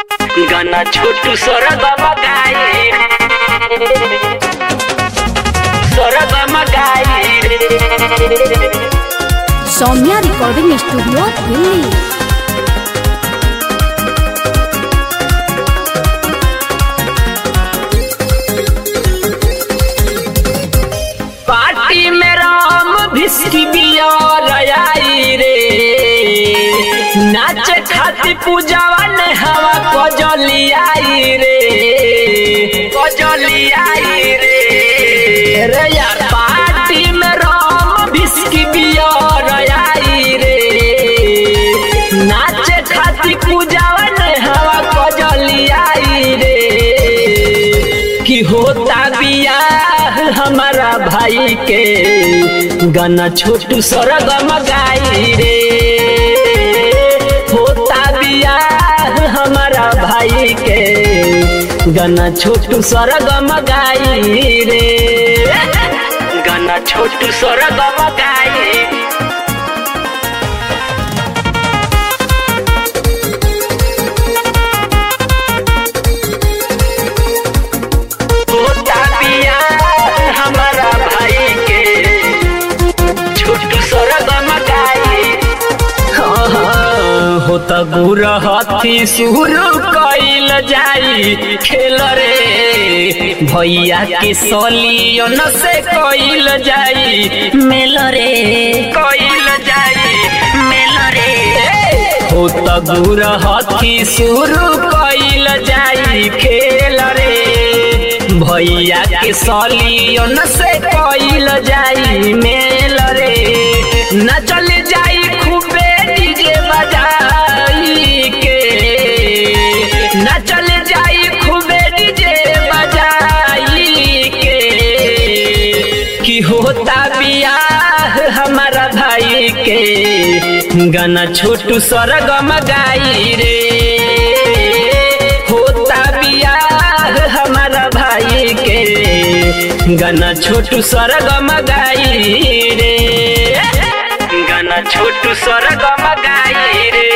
गाना छोटू सरगम गाई सरगम गाई Saumya recording studio Delhi party में राम भिस्की बियर आई रे नाच खाती पूजावन हवा कजली आई रे कजली आई रे रे यार पार्टी में राम भिस्की बियर आई रे नाच खाती पूजावन हवा कजली आई रे कि होता बियाह हमारा भाई के गाना छोटू सरगम गाई रे होता बियाह हमारा भाई के गाना छोटू सरगम गाई रे गाना छोटू सरगम गाई होता बियाह हमारा भाई के छोटू सरगम गाई हाँ, हाँ, होता गुर हथी शुरू कैल जाई खेल रे भैया के सलियन से कैल जाई मेल रे कैल जाई मेल रे होता गुर हथी शुरू कैल जाई खेल रे भैया के सलियन से कैल जाई मेल रे न चल जाई खूबे डीजे बजाई के न चल जाई खूबे डीजे बजाई के कि होता बियाह हमारा भाई के गाना छोटू सरगम गाई रे होता बियाह हमारा भाई के गाना छोटू सरगम गाई रे गाना छोटू सरगम गाई रे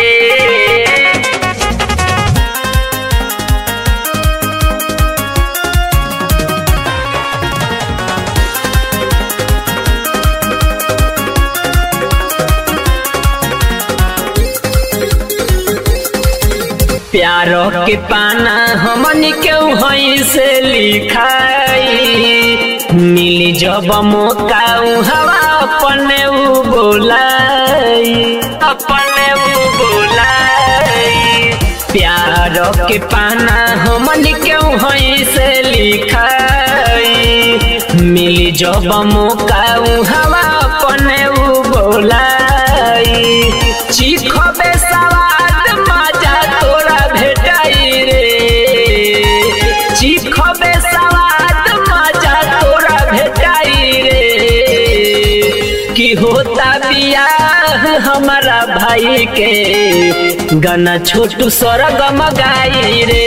प्यारो के पाना हमन के वहीं से लिखाई मिली जब मौका उ हवा अपने उ बोलाई अपने उ बोलाई प्यारो के पाना हमन के वहीं से लिखाई मिली जब मौका उ हवा अपने उ बोलाई चीखबे सवाद मजा तोरा भेटाई रे चीखबे सवाद मजा तोरा भेटाई रे कि होता बियाह हमारा भाई के गाना छोटू सरगम गाई रे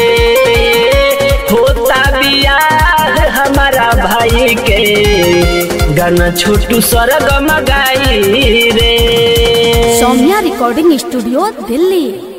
होता बियाह हमारा भाई के गाना छोटू सरगम गाई रे सौम्या रिकॉर्डिंग स्टूडियो दिल्ली